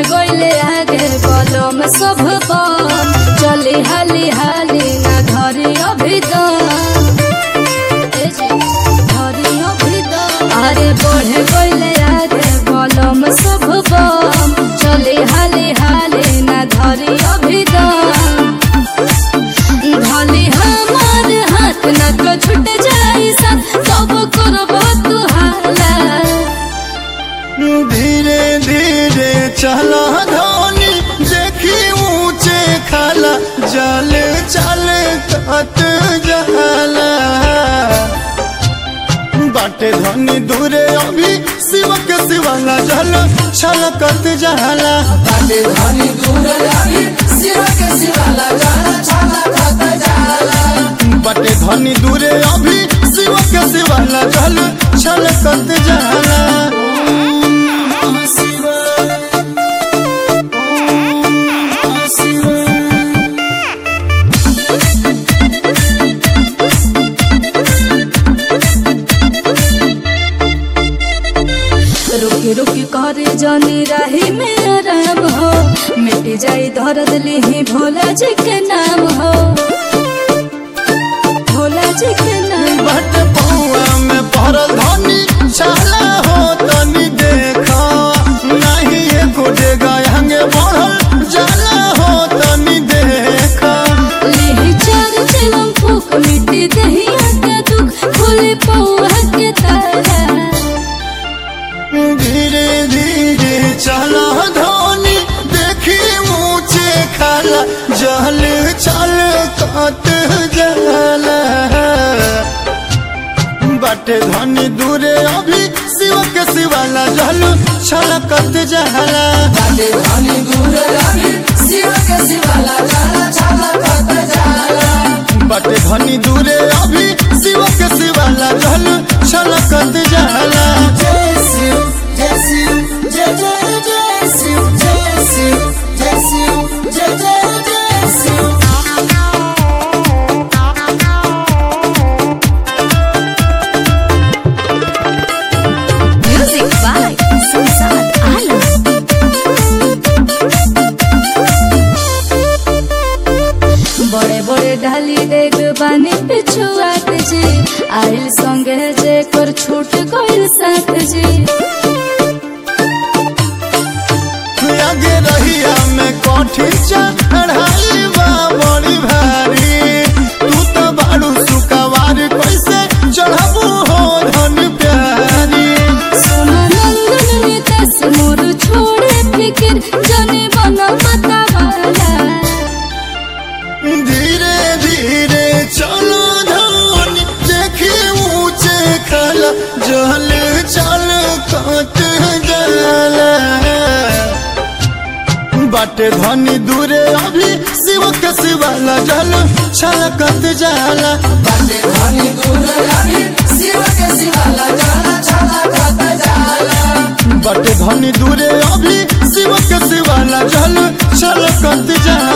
बढ़े गईले आगे बलम सब बम चली हाली हाली ना धरी अभी दम ए जी, धरी अभी दम। अरे बढ़े गईले आगे बलम सब बम चली हाली हाली ना धरी अभी दम भले हमार हाथ न तो छूट जाई सा सब करब तू हाला धीरे धीरे चला धोनी देखी ऊंचे खाला जल चल कत जला बाटे धनी दूरे अभी शिव के शिवाला जल छलकत जला बाटे धनी दूर लागी शिव के शिवाला जाला छाला खत जाला बाटे धनी दूरे अभी शिव के शिवाला जल छलकत जला रुकी रुकी करे जानी राही में आराम हो मिट जाई दर्द लिही भोला जी के नाम हो भोला जी के नाम बट पौआ में पड़ल धनी छाला हो तनी देखा नहीं ये गुडे गायंगे बढ़ल जाला हो तनी देखा लिही चार चिलम फूक मिट्टी दहिया के दुख खुले पौआ के तारा धीरे धीरे चला धोनी देखी ऊंचे खाला जल चल कत जला बाटे धनी दूरे अभी शिव के शिवाला जल छलकत जला बाटे धनी दूर लागी शिव के शिवाला जाला छाला खत जाला बाटे धनी दूरे अभी शिव के शिवाला जल छलकत जला जय शिव जय शिव जय जय जय शिव जय शिव जय शिव जय जय जय Shiv Music by Susan Alam. बड़े बड़े ढाली देख बानी पिछुआत जी आइल संगे जे कर छूट गइल साथ जी आगे रहिया में कठिन चढ़ाई बा बड़ी भारी तू तो बाड़ू सुकवार कैसे चढ़बू हो धन प्यारी सोना नंदन नितेश मोर छोड़े फिकिर जने बना मता वाला धीरे धीरे चलो धनी देखी ऊंचे खला जल चल कत जला बाटे धनी दूरे अभी शिव के शिवाला जल छलकत जाला बाटे धनी दूर लागी शिव के शिवाला जाला छाला खत जाला बाटे धनी दूरे अभी शिव के शिवाला जल छलकत जाला